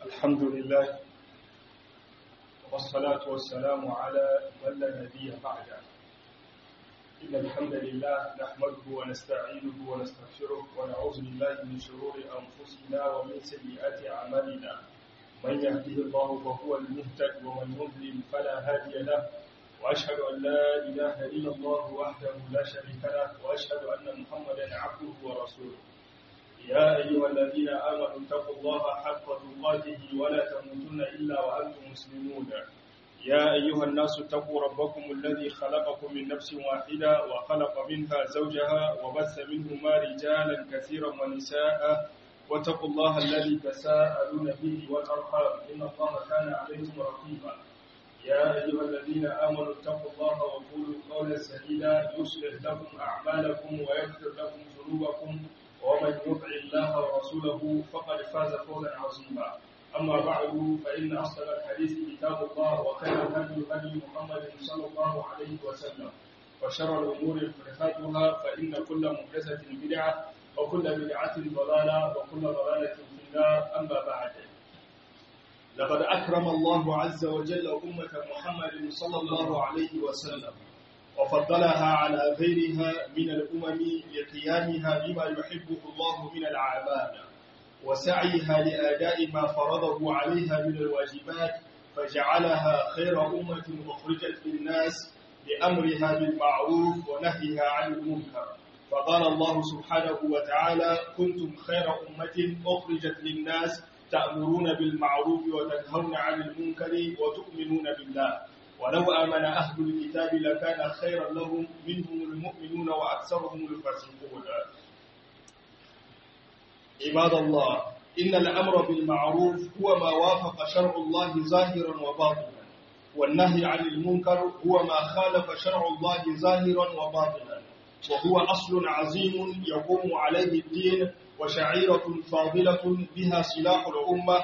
الحمد لله والصلاة والسلام على من لا نبي بعده إن الحمد لله نحمده ونستعينه ونستغفره ونعوذ بالله من شرور أنفسنا ومن سيئات أعمالنا من يهده الله فهو المهتد ومن يضلل فلا هادي له وأشهد أن لا إله إلا الله وحده لا شريك له وأشهد أن محمدا عبده ورسوله يا أيها الذين آمنوا اتقوا الله حق تقاته ولا تموتن إلا وأنتم مسلمون يا أيها الناس اتقوا ربكم الذي خلقكم من نفس واحدة وخلق منها زوجها وبث منهما رجالا كثيرا ونساء واتقوا الله الذي تساءلون به والأرحام إن الله كان عليكم رقيبا يا أيها الذين آمنوا اتقوا الله وقولوا قولا سديدا يصلح لكم أعمالكم ويغفر لكم ذنوبكم ومن يطع الله ورسوله فقد فاز فوزا عظيما أما بعد فإن أصدق الحديث كتاب الله وخير الهدي هدي محمد صلى الله عليه وسلم وشر الأمور محدثاتها فإن كل محدثة بدعة وكل بدعة ضلالة وكل ضلالة في النار أما بعد لقد أكرم الله عز وجل أمة محمد صلى الله عليه وسلم وفضلها على غيرها من الأمم لقيامها بما يحبه الله من الأعمال وسعيها لآداء ما فرضه عليها من الواجبات فجعلها خير أمة أخرجت للناس بأمرها بالمعروف ونهيها عن المنكر فقال الله سبحانه وتعالى كنتم خير أمة أخرجت للناس تأمرون بالمعروف وتنهون عن المنكر وتؤمنون بالله ولو آمن أهل الكتاب لكان خيرا لهم منهم المؤمنون وأكثرهم الفاسقون عباد الله إن الأمر بالمعروف هو ما وافق شرع الله ظاهرا وباطنا والنهي عن المنكر هو ما خالف شرع الله ظاهرا وباطنا وهو أصل عظيم يقوم عليه الدين وشعيرة فاضلة بها سلاح الأمة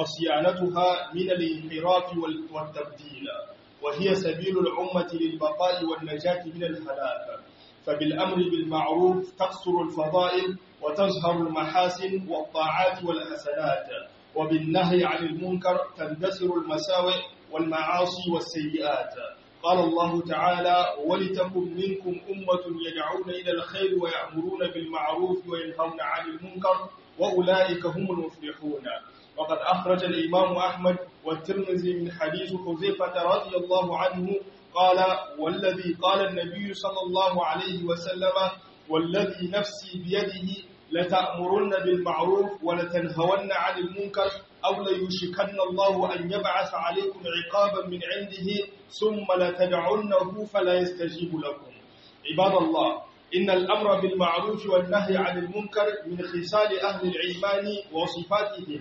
وصيانتها من الانحراف والتبديل وهي سبيل الأمة للبقاء والنجاة من الهلاك فبالأمر بالمعروف تقصر الفضائل وتظهر المحاسن والطاعات والحسنات وبالنهي عن المنكر تندثر المساوئ والمعاصي والسيئات قال الله تعالى ولتكن منكم أمة يدعون إلى الخير ويأمرون بالمعروف وينهون عن المنكر وأولئك هم المفلحون وقد أخرج الإمام أحمد والترمذي من حديث حذيفة رضي الله عنه قال والذي قال النبي صلى الله عليه وسلم والذي نفسي بيده لتأمرن بالمعروف ولتنهون عن المنكر أو ليشكن الله أن يبعث عليكم عقابا من عنده ثم لتدعنه فلا يستجيب لكم عباد الله إن الأمر بالمعروف والنهي عن المنكر من خصال أهل العلمان وصفاتهم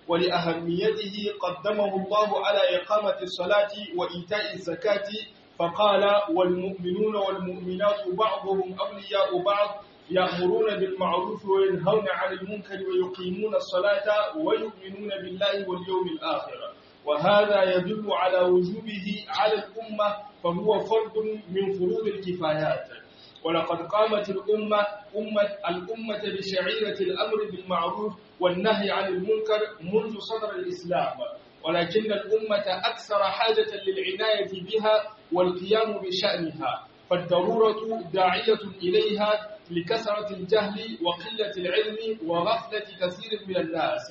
ولأهميته قدمه الله على إقامة الصلاة وإيتاء الزكاة فقال والمؤمنون والمؤمنات بعضهم أولياء بعض يأمرون بالمعروف وينهون عن المنكر ويقيمون الصلاة ويؤمنون بالله واليوم الآخر وهذا يدل على وجوبه على الأمة فهو فرض من فروض الكفايات ولقد قامت الأمة أمة الأمة بشعيرة الأمر بالمعروف والنهي عن المنكر منذ صدر الإسلام ولكن الأمة أكثر حاجة للعناية بها والقيام بشأنها فالضرورة داعية إليها لكثرة الجهل وقلة العلم وغفلة كثير من الناس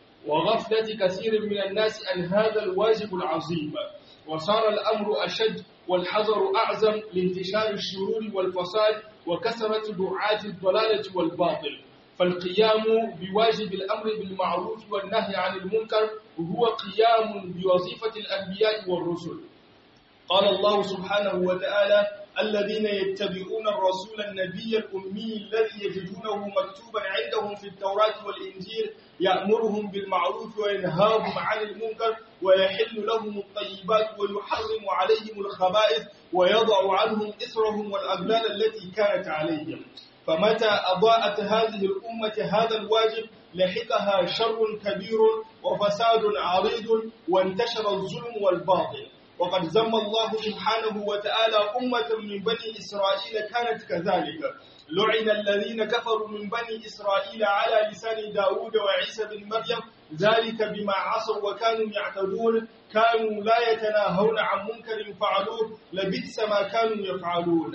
وغفلة كثير من الناس عن هذا الواجب العظيم وصار الأمر أشد والحذر أعظم لانتشار الشرور والفساد وكثرة دعاة الضلالة والباطل فالقيام بواجب الأمر بالمعروف والنهي عن المنكر هو قيام بوظيفة الأنبياء والرسل قال الله سبحانه وتعالى الذين يتبعون الرسول النبي الأمي الذي يجدونه مكتوبا عندهم في التوراة والإنجيل يأمرهم بالمعروف وينهاهم عن المنكر ويحل لهم الطيبات ويحرم عليهم الخبائث ويضع عنهم إثرهم والأغلال التي كانت عليهم فمتى أضاءت هذه الأمة هذا الواجب لحقها شر كبير وفساد عريض وانتشر الظلم والباطل وقد ذم الله سبحانه وتعالى أمة من بني إسرائيل كانت كذلك لعن الذين كفروا من بني إسرائيل على لسان داود وعيسى بن مريم ذلك بما عصوا وكانوا يعتدون كانوا لا يتناهون عن منكر فعلوه لبئس ما كانوا يفعلون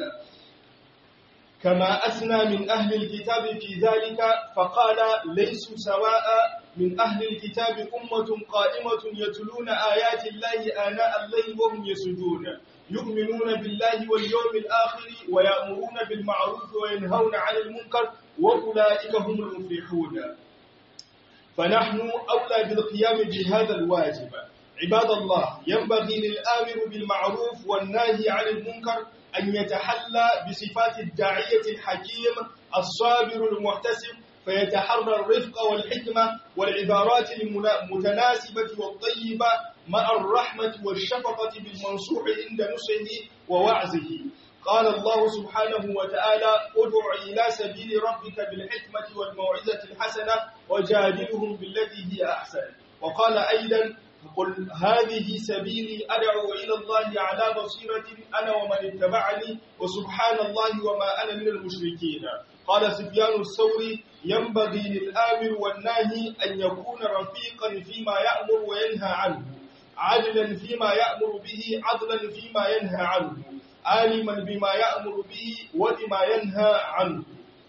كما أثنى من أهل الكتاب في ذلك فقال ليسوا سواء من أهل الكتاب أمة قائمة يتلون آيات الله آناء الليل وهم يسجون يؤمنون بالله واليوم الآخر ويأمرون بالمعروف وينهون عن المنكر وأولئك هم المفلحون فنحن أولى بالقيام بهذا الواجب عباد الله ينبغي للآمر بالمعروف والناهي عن المنكر أن يتحلى بصفات الداعية الحكيم الصابر المحتسب فيتحرى الرفق والحكمة والعبارات المتناسبة والطيبة مع الرحمة والشفقة بالمنصوح عند نصحه ووعزه قال الله سبحانه وتعالى ادع إلى سبيل ربك بالحكمة والموعظة الحسنة وجادلهم بالتي هي أحسن وقال أيضا قل هذه سبيلي أدعو إلى الله على بصيرة أنا ومن اتبعني وسبحان الله وما أنا من المشركين قال سفيان الثوري ينبغي للآمر والناهي أن يكون رفيقا فيما يأمر وينهى عنه عادلا فيما يأمر به عدلا فيما ينهى عنه عالما بما يأمر به وبما ينهى عنه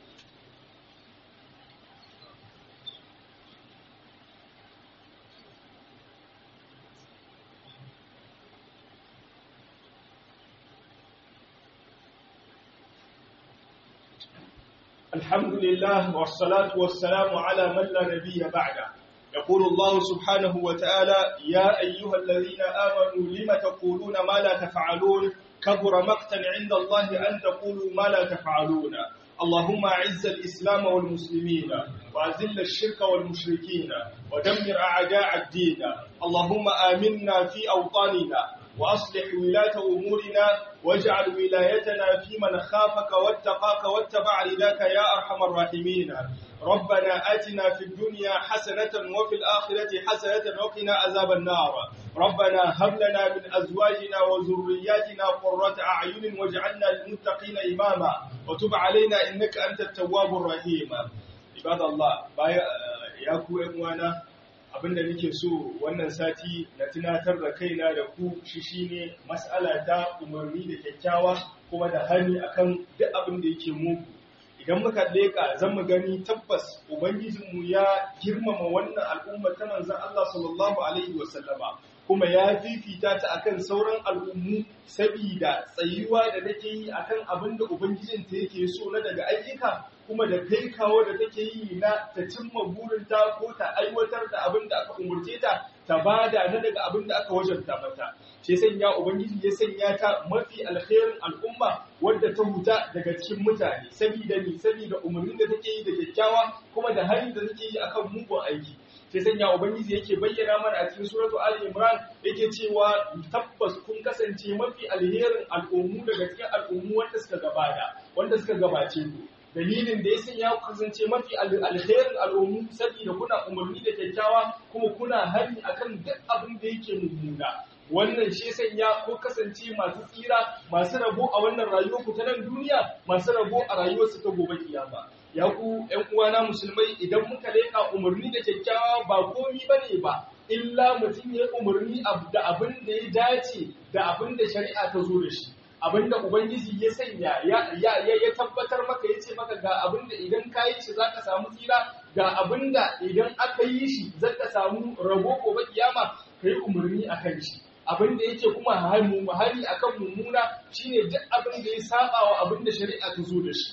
الحمد لله والصلاة والسلام على من لا نبي بعده يقول الله سبحانه وتعالى يا أيها الذين آمنوا لم تقولون ما لا تفعلون كبر مقتا عند الله أن تقولوا ما لا تفعلون اللهم أعز الإسلام والمسلمين وأذل الشرك والمشركين ودمر أعداء الدين اللهم آمنا في أوطاننا وأصلح ولاة أمورنا واجعل ولايتنا في من خافك واتقاك واتبع رداك يا أرحم الراحمين ربنا آتنا في الدنيا حسنة وفي الآخرة حسنة وقنا عذاب النار ربنا هب لنا من أزواجنا وذرياتنا قرة أعين واجعلنا للمتقين إماما وتب علينا إنك أنت التواب الرحيم عباد الله يا كو إخوانا abinda nake so wannan sati na tunatar da kaina da ku shi shine mas'ala ta umarni da kyakkyawa kuma da hani akan duk abin da yake muku idan muka leka zan mu gani tabbas ubangijinmu ya girmama wannan al'umma ta manzon Allah sallallahu alaihi wasallama kuma ya fifita ta akan sauran al'ummu sabida tsayuwa da take yi akan abin da ubangijinta yake so na daga ayyuka kuma da kai kawo da take yi na ta cimma burinta ko ta aiwatar da abin da aka umurce ta ta bada na daga abin da aka wajabta mata shi sanya ubangiji ya sanya ta mafi alkhairin al'umma wadda ta huta daga cikin mutane sabida ni sabida umarnin da take yi da kyakkyawa kuma da hali da take yi akan mugun aiki sai sanya ubangiji yake bayyana mana a cikin suratu ali imran yake cewa tabbas kun kasance mafi alherin al'ummu daga cikin al'ummu wanda suka gabata wanda suka gabace ku dalilin da ya sanya ku kasance mafi alherin al'ummu saboda kuna umarni da kyakkyawa kuma kuna hari akan duk abin da yake mummuna wannan shi sanya ko kasance masu tsira masu rabo a wannan rayuwar ku ta nan duniya masu rabo a rayuwarsu ta gobe kiyama ya ku ƴan uwana musulmai idan muka leƙa umarni da kyakkyawa ba komi bane ba illa mutum ya umarni da abin da ya dace da abin da shari'a ta zo da shi abin da ubangiji ya sanya ya tabbatar maka ya ce maka ga abin da idan ka yi shi zaka samu tsira ga abin da idan aka yi shi zaka samu rabo gobe kiyama kai umarni akan shi abin da yake kuma hari akan mummuna shine duk abin da ya saba wa abin da shari'a ta zo da shi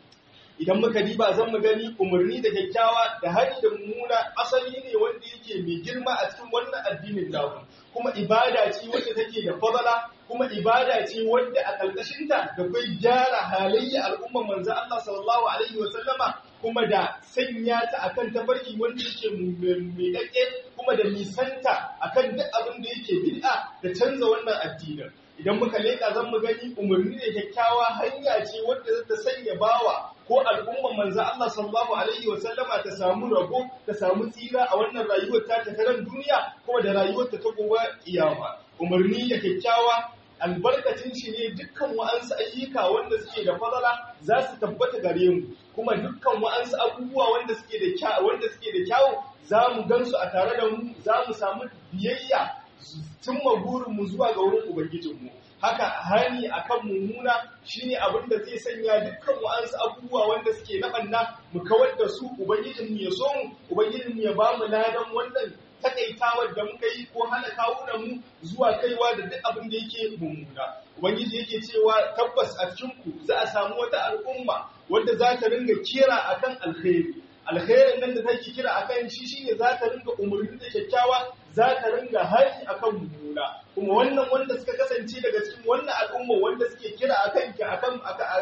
idan muka diba zan mu gani umarni da kyakkyawa da hari da mummuna asali ne wanda yake mai girma a cikin wannan addinin namu kuma ibada ce wacce take da fadala kuma ibada ce wanda a ƙarƙashinta da kai gyara halayya al'ummar manzo Allah sallallahu alaihi wa sallama kuma da sanya ta akan tafarki wanda yake mai dake kuma da nisanta akan duk abin da yake bid'a da canza wannan addinin idan muka leka zan mu gani umarni da kyakkyawa hanya ce wadda za ta sanya bawa ko al'umman manzo Allah sallallahu alaihi wa sallama ta samu rabo ta samu tsira a wannan rayuwar ta ta ran duniya kuma da rayuwar ta ta gobe kiyama umarni da kyakkyawa albarkacin shi ne dukkan wa'ansu ayyuka wanda suke da fadala za su tabbata gare mu kuma dukkan wa'ansu abubuwa wanda suke da kyau wanda suke da kyau za mu gansu a tare da mu za mu samu biyayya cimma burinmu zuwa ga wurin ubangijinmu haka hani akan mummuna shine abin da zai sanya dukkan wa'ansu abubuwa wanda suke na banna mu kawar da su ubangijinmu ya so mu ubangijinmu ya ba mu ladan wannan takaitawar da muka yi ko hana kawunan mu zuwa kaiwa da duk abin da yake mummuna ubangiji yake cewa tabbas a cikin ku za a samu wata al'umma wanda za ta ringa kira akan alkhairi alkhairin nan da take kira akan shi shine za ta ringa umarni da kyakkyawa za ta ringa hari akan mummuna kuma wannan wanda suka kasance daga cikin wannan al'umma wanda suke kira akan ki akan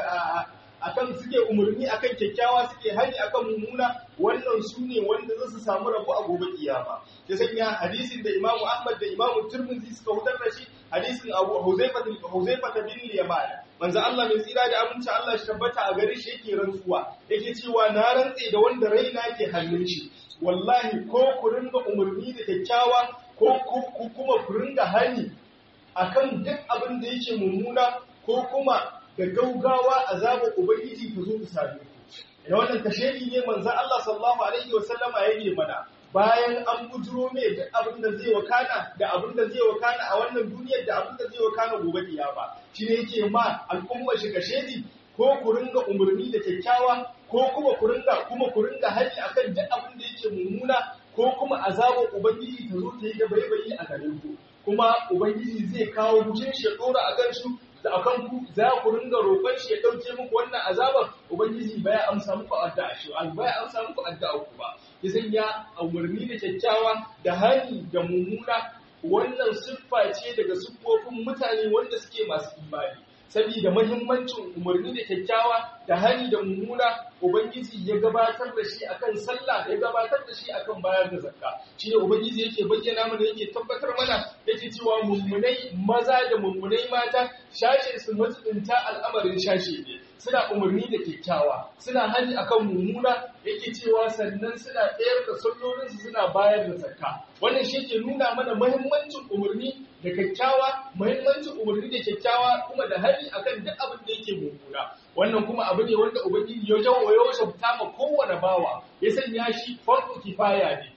akan suke umarni akan kyakkyawa suke hari akan mummuna wannan su ne wanda za su samu rabu a gobe kiyama ya sanya hadisin da Imam Ahmad da Imam Tirmidhi suka hutar da shi hadisin Abu Huzaifa Huzaifa bin Yaman manzo Allah mai tsira da aminci Allah shi tabbata a gare shi yake rantsuwa yake cewa na rantse da wanda raina ke hannun shi wallahi ko ku ringa umarni da kyakkyawa ko ku kuma ku ringa hani akan duk abin da yake mummuna ko kuma da gaugawa azabar ubangiji ta zo ta same ku da wannan kashedi ne manzo Allah sallallahu alaihi wasallama yake mana bayan an bujuro mai da abin da zai wakana da abin da zai wakana a wannan duniyar da abin da zai wakana gobe kiyama shi ne yake ma al'umma shi kashedi ko ku ringa umarni da kyakkyawa ko kuma ku ringa kuma ku ringa hali akan duk abin da yake mummuna ko kuma azabar ubangiji ta zo ta yi da baibayi a gare ku kuma ubangiji zai kawo bushin shi ya dora a kan su da akan ku za ku ringa roƙon shi ya dauke muku wannan azabar ubangiji baya amsa muku addu'a shi baya amsa muku addu'a ku ba izin ya umarni da kyakkyawa da hali da mummuna wannan siffa ce daga siffofin mutane wanda suke masu imani saboda mahimmancin umarni da kyakkyawa da hali da mummuna ubangiji ya gabatar da shi akan sallah ya gabatar da shi akan bayar da zakka shi ne ubangiji yake bayyana mana yake tabbatar mana yake cewa mummunai maza da mummunai mata shashe su matsinta al'amarin shashe ne suna umarni da kyakkyawa suna hali akan mummuna yake cewa sannan suna tsayar da sallolinsu suna bayar da zakka wannan shi ke nuna mana mahimmancin umarni da kyakkyawa muhimmancin umarni da kyakkyawa kuma da hali akan duk abin da yake mummuna wannan kuma abu ne wanda ubangiji ya jawo ya shabta ma kowane bawa ya sanya shi farko kifaya ne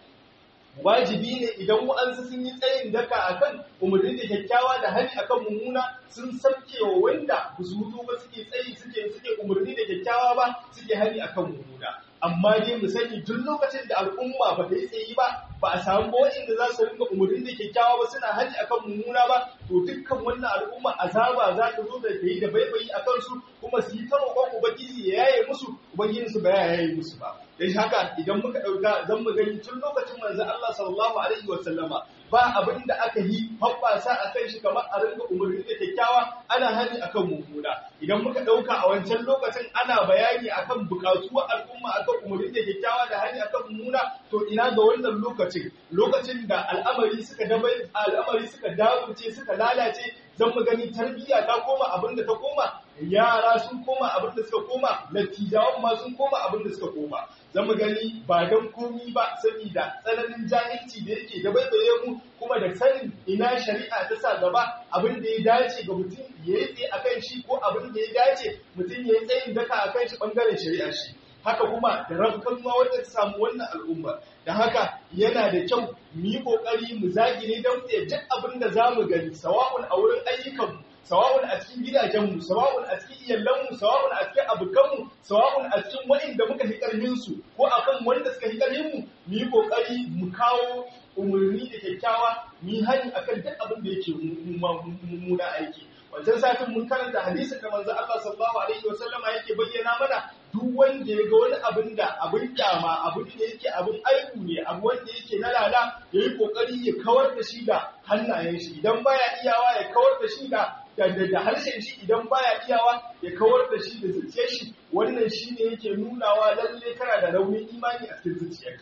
wajibi ne idan wa'ansu sun yi tsayin daka akan umarni da kyakkyawa da hali akan mummuna sun sauke wa wanda ba su hutu ba suke tsayi suke suke umarni da kyakkyawa ba suke hali akan mummuna amma dai mu sani duk lokacin da al'umma ba ta yi tsayi ba ba a samu ba waɗanda za su rinka umarni da kyakkyawa ba suna haji akan mummuna ba to dukkan wannan al'umma azaba za ta zo da ta yi da baibayi a kansu kuma su yi ta roƙon ubangiji ya yaye musu ubangijin su ba ya yaye musu ba dan haka idan muka ɗauka zan mu gani tun lokacin manzo Allah sallallahu alaihi wa sallama ba abin da aka yi hoɓɓasa a kan shi kamar a rinka umarni da kyakkyawa ana hani akan mummuna idan muka ɗauka a wancan lokacin ana bayani akan buƙatuwar al'umma akan umarni da kyakkyawa da hani akan mummuna to ina ga wannan lokacin lokacin da al'amari suka dabai al'amari suka daburce suka lalace zan mu gani tarbiyya ta koma abin da ta koma yara sun koma abin da suka koma lattijawan ma sun koma abin da suka koma zan mu gani ba don komi ba saboda tsananin jahilci da yake da baibaye mu kuma da sanin ina shari'a ta sa gaba abin da ya dace ga mutum ya yi tsaye akan shi ko abin da ya dace mutum ya yi tsayin daka akan shi bangaren shari'a shi haka kuma da rafkan ma wanda ta samu wannan al'umma da haka yana da kyau mu yi kokari mu zagire don tsaye duk abin da za mu gani sawa'un a wurin ayyukanmu sawa'un a cikin gidajenmu sawa'un a cikin iyalanmu sawa'un a cikin abokanmu sawa'un a cikin waɗanda muka fi ƙarfinsu ko akan wanda suka fi ƙarfinmu mu yi kokari mu kawo umarni da kyakkyawa mu yi hani akan duk abin da yake mummuna aiki wancan satin mun karanta hadisin da manzo Allah sallallahu alaihi wasallama yake bayyana mana duk wanda ya ga wani abin da abin kyama abin da yake abin aibu ne abu wanda yake na lala ya yi kokari ya kawar da shi da hannayen shi idan baya iyawa ya kawar da shi da da harshen shi idan baya iyawa ya kawar da shi da zuciyar shi wannan shine yake nunawa lalle kana da raunin imani a cikin zuciyarka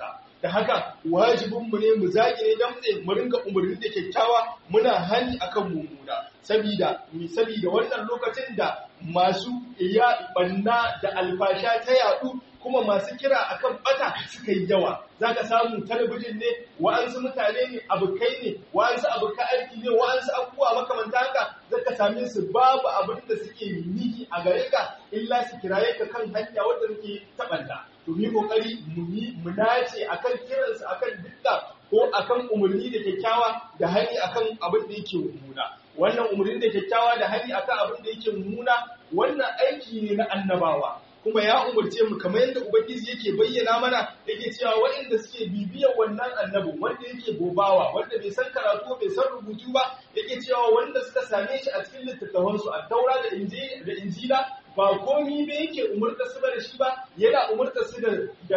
da haka wajibinmu ne mu zage ne damtse mu ringa umarni da kyakkyawa muna hani akan mummuna sabida mi sabida wannan lokacin da masu iya banna da alfasha ta yadu kuma masu kira akan bata suka yi yawa zaka samu talabijin ne wa'ansu mutane ne abokai ne wa'ansu abokan aiki ne wa'ansu abubuwa makamanta haka zaka same su babu abin da suke nihi a gare ka illa su kiraye ka kan hanya wanda suke tabanta to mu kokari mu yi mu nace akan kiransu akan dukka ko akan umarni da kyakkyawa da hani akan abin da yake mummuna wannan umarni da kyakkyawa da hani akan abin da yake mummuna wannan aiki ne na annabawa kuma ya umarce mu kamar yadda ubangiji yake bayyana mana yake cewa waɗanda suke bibiyar wannan annabin wanda yake gobawa wanda bai san karatu bai san rubutu ba yake cewa wanda suka same shi a cikin littattafansu a taura da injila ba komi ba yake umurta su da shi ba yana umurta su da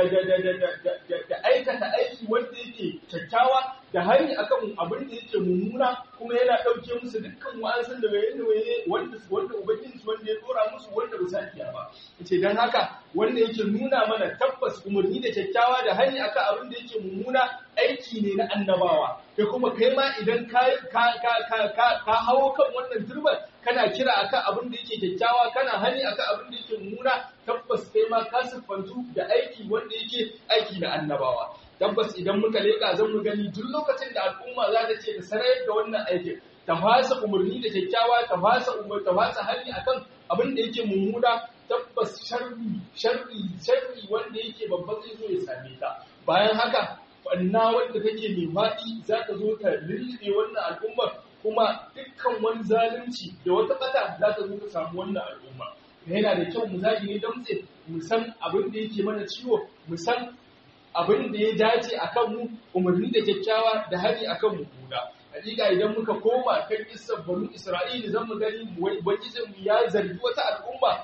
da aikata aiki wanda yake kyakkyawa da hari akan abin da yake mummuna kuma yana ɗauke musu dukkan wa'ansun da waye waye wanda wanda ubangiji wanda ya dora musu wanda ba sa iya ba yace dan haka wanda yake nuna mana tabbas umarni da kyakkyawa da hari akan abin da yake mummuna aiki ne na annabawa kai kuma kai ma idan ka ka ka ka ka hawo kan wannan turban kana kira akan abin da yake kyakkyawa kana hani akan abin da yake mummuna tabbas kai ma ka siffantu da aiki wanda yake aiki na annabawa tabbas idan muka leka zan mu gani duk lokacin da al'umma za ta ce ta sarayar da wannan aikin ta fasa umarni da kyakkyawa ta fasa umar ta fasa hali akan abin da yake mummuna tabbas sharri sharri sharri wanda yake babban zai zo ya same ta bayan haka banna wanda take mai faɗi za ta zo ta lullube wannan al'ummar kuma dukkan wani zalunci da wata ƙasa za ta zo ta samu wannan al'umma yana da kyau mu zagi ne damtse mu san abin da yake mana ciwo mu san abin da ya dace a kanmu umarni da kyakkyawa da hari a kan mummuna hakika idan muka koma kan kissar banu isra'ila zan mu gani ubangijin ya zargi wata al'umma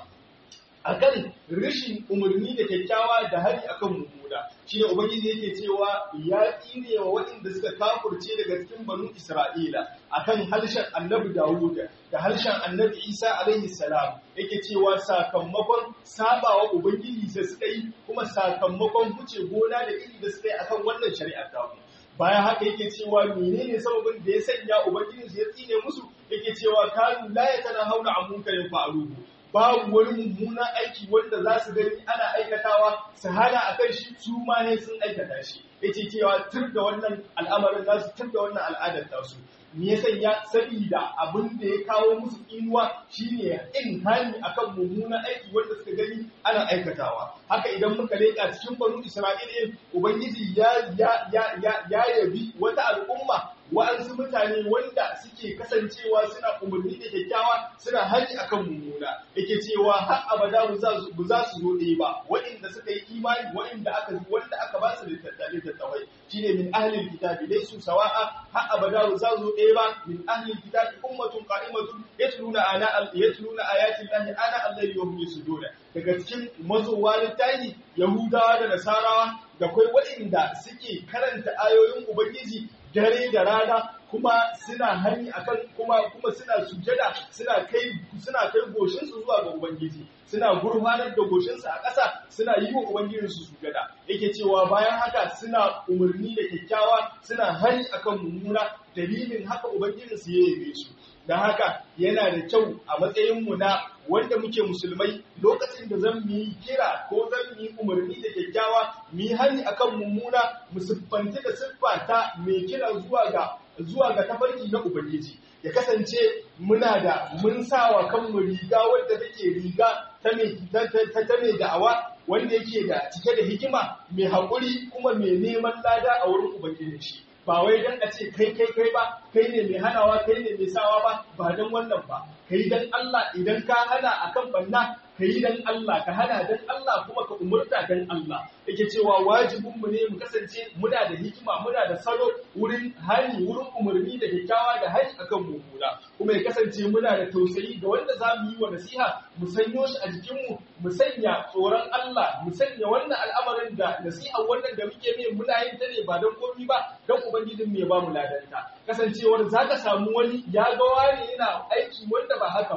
akan rashin umarni da kyakkyawa da hari akan mummuna shine ubangiji yake cewa ya tsine wa waɗanda suka kafurce daga cikin banu isra'ila akan harshen annabi dawud da harshen annabi isa alaihi salam yake cewa sakamakon sabawa ubangiji da suka yi kuma sakamakon huce gona da iri da suka yi akan wannan shari'ar ta bayan haka yake cewa menene sababin da ya sanya ubangiji ya tsine musu yake cewa kanu la yatanahawna an munkarin fa'aluhu babu wani mummunan aiki wanda za su gani ana aikatawa su hana a kan shi su ma ne sun aikata shi ya ce cewa tur da wannan al'amarin za su tur da wannan al'adar tasu me ya sanya sabida abin da ya kawo musu inuwa shine in hani akan mummunan aiki wanda suka gani ana aikatawa haka idan muka leƙa cikin banu isra'ila ubangiji ya ya ya ya yabi wata al'umma wa'ansu mutane wanda suke kasancewa suna umarni da kyakkyawa suna hali akan mummuna yake cewa har abada ba za su zo ɗaya ba waɗanda suka yi imani waɗanda aka wanda aka ba su littattafai shine min ahlil kitabi dai su sawa'a har abada ba za su zo ɗaya ba min ahlil kitabi ummatun qa'imatun yatluna ana yatluna ayati llahi ana allahi wa hum yasuduna daga cikin mazowa littafi yahudawa da nasarawa da kai waɗanda suke karanta ayoyin ubangiji dare da rana kuma suna hani akan kuma kuma suna sujada suna kai suna kai goshin su zuwa ga ubangiji suna gurfanar da goshin su a ƙasa suna yi wa ubangijin su sujada yake cewa bayan haka suna umarni da kyakkyawa suna hani akan mummuna dalilin haka ubangijin su ya yabe su dan haka yana da kyau a matsayin mu na wanda muke musulmai lokacin da zan yi kira ko zan yi umarni da kyakkyawa mu yi hani akan mummuna mu siffanci da siffa ta mai kira zuwa ga zuwa ga tafarki na ubangiji ya kasance muna da mun sawa kanmu riga wadda take riga ta mai ta mai da'awa wanda yake da cike da hikima mai haƙuri kuma mai neman lada a wurin ubangijin shi ba wai dan a ce kai kai kai ba kai ne mai hanawa kai ne mai sawa ba ba dan wannan ba kai dan Allah idan ka hana akan banna ka yi dan Allah ka hana dan Allah kuma ka umurta dan Allah yake cewa wajibin mu ne mu kasance muna da hikima muna da salo wurin hali wurin umarni da kyakkyawa da hali akan mummuna kuma ya kasance muna da tausayi ga wanda za mu yi wa nasiha mu sanyo shi a jikin mu mu sanya tsoron Allah mu sanya wannan al'amarin da nasiha wannan da muke mai muna yin ta ne ba dan komi ba dan ubangijin mu ya ba mu ladanta kasancewar zaka samu wani ya ga wani yana aiki wanda ba haka ba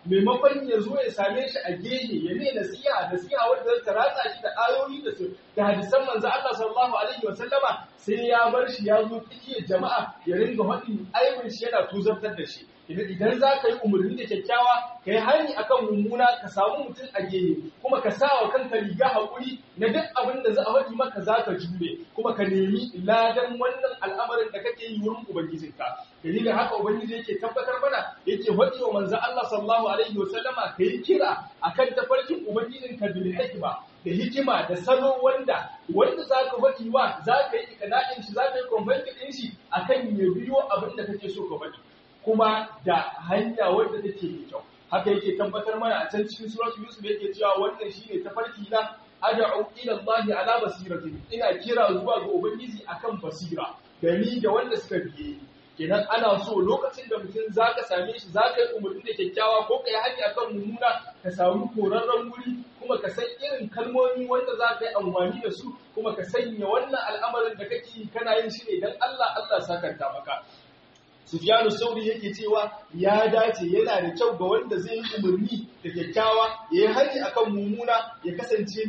maimakon ya zo ya same shi a gehe ya ne nasiha nasiha wanda ta ratsa shi da ayoyi da su da hadisan manzo Allah sallallahu alaihi wa sallama sai ya bar shi ya zo tsakiyar jama'a ya ringa hadin aibin shi yana tuzartar da shi idan za ka yi umarni da kyakkyawa ka yi hani akan mummuna ka samu mutum a gehe kuma ka sa wa kanka riga haƙuri na duk abin da za a faɗi maka za ka jure kuma ka nemi ladan wannan al'amarin da kake yi wurin ubangijinka dalilin haka ubangiji yake tabbatar mana yake faɗi wa manzo Allah sallallahu alaihi wa sallama ka yi kira akan tafarkin ubangijinka bil hikma da hikima da salo wanda wanda za ka faɗi wa za ka yi ikada'in shi za ka yi convert ɗin shi akan ya biyo abin da kake so ka faɗi kuma da hanya wadda take mai kyau haka yake tabbatar mana a can cikin suratul yusuf yake cewa wannan shine tafarki na ad'u ila Allah ala basiratin ina kira zuwa ga ubangiji akan basira da ni da wanda suka biye kenan ana so lokacin da mutum zaka same shi zaka yi umarni da kyakkyawa ko kai hanya akan mummuna ka samu korarren wuri kuma ka san irin kalmomi wanda za ka yi amfani da su kuma ka sanya wannan al'amarin da kake yi kana yin shi ne dan Allah Allah sakanta maka Sufyanu Sauri yake cewa ya dace yana da kyau ga wanda zai yi umarni da kyakkyawa ya yi hari akan mummuna ya kasance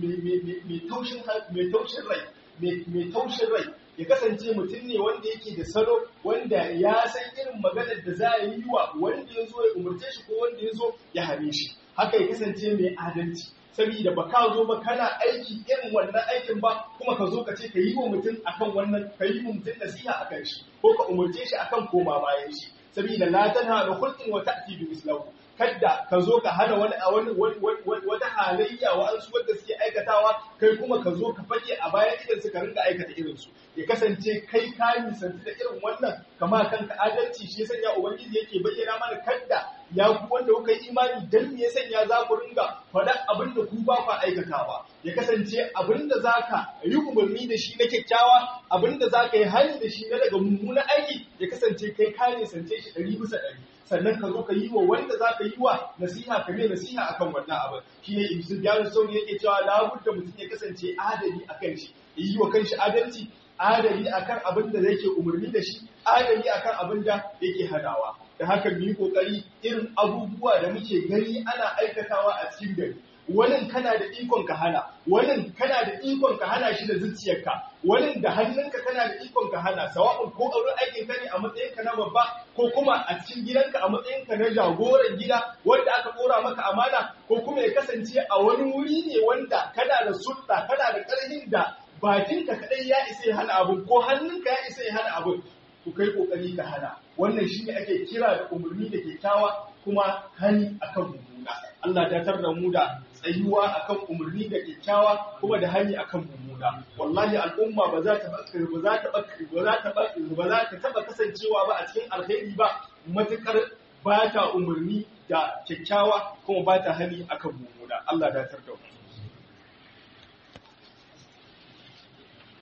mai taushin rai mai taushin rai ya kasance mutum ne wanda yake da salo wanda ya san irin maganar da za a yi wa wanda ya zo ya umarce shi ko wanda ya zo ya hare shi haka ya kasance mai adalci saboda ba ka zo ba kana aiki irin wannan aikin ba kuma ka zo ka ce ka yi wa mutum akan wannan ka yi wa mutum nasiha akan shi ko ka umarce shi akan koma bayan shi saboda la tanha da khulqin wa ta'ti bi islahu kadda ka zo ka hana wani a wani wata halayya wa an su wanda suke aikatawa kai kuma ka zo ka fage a bayan idan suka rinka aikata irin su ya kasance kai ka nisanci da irin wannan kama kanka adalci shi ya sanya ubangiji yake bayyana mana kadda ya ku wanda kuka yi imani dan me ya sanya za ku ringa faɗa abin da ku ba ku aikatawa ya kasance abin da za ka yi umarni da shi na kyakkyawa abin da za ka yi hali da shi na daga mummunan aiki ya kasance kai ka nisance shi ɗari bisa ɗari sannan ka zo ka yi wa wanda za ka yi wa nasiha ka mai nasiha akan wannan abin shi ne ibsu biyar sauri yake cewa labudda mutum ya kasance adali akan shi yi wa kanshi adalci adali akan abin da yake umarni da shi adali akan abin da yake hadawa da haka mu yi kokari irin abubuwa da muke gani ana aikatawa a cikin gari wani kana da ikon ka hana wani kana da ikon ka hana shi da zuciyarka wani da hannunka kana da ikon ka hana sawa'un ko auren aikin ka ne a matsayin ka na babba ko kuma a cikin gidanka a matsayin ka na jagoran gida wanda aka kora maka amana ko kuma ya kasance a wani wuri ne wanda kana da sulta kana da karhin da bakinka kadai ya isa ya hana abun ko hannunka ya isa ya hana abun ku kai kokari ka hana wannan shine ake kira da umarni da kyakkyawa kuma hani akan mummuna Allah ta tar da mu da tsayuwa akan umarni da kyakkyawa kuma da hani akan mummuna wallahi al'umma ba za ta ba za ta ba za ta ba za ta taba kasancewa ba a cikin alheri ba matukar ba ta umarni da kyakkyawa kuma ba ta hani akan mummuna Allah ta tar da mu